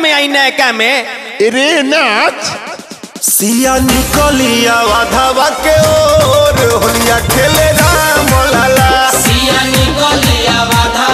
में आई नयका में रे नाच सिया निकलिया वाधावा के ओर होलिया खेले राम लाला सिया निकलिया बाधा